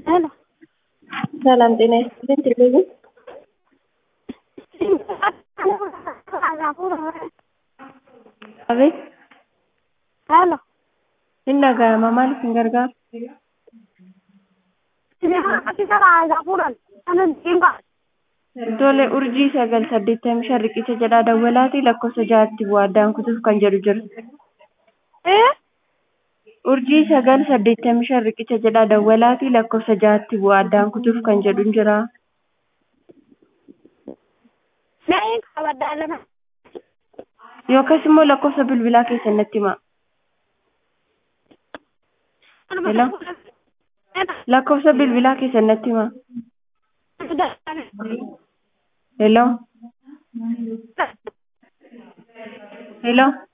ሄሎ ሰላም ጤና ይስጥልኝ። ቴሌቪዥን አቤት ሄሎ inni dhaga'ama maal isin gargaaru tole urjii sagal saddeettamii shan riqicha jedhaa dawwalaati lakkoofsa ja'atti bu'aa addaan kutuuf kan jedhu jira urjii sagal saddeettamii shan riqicha jedhaa dawwalaati lakkoofsa ja'atti bu'aa addaan kutuuf kan jedhu jira yookas immoo lakkoofsa bilbilaa keessan natti himaa Hello? lakkoofsa bilbilaa keessan natti himaa Hello? Hello?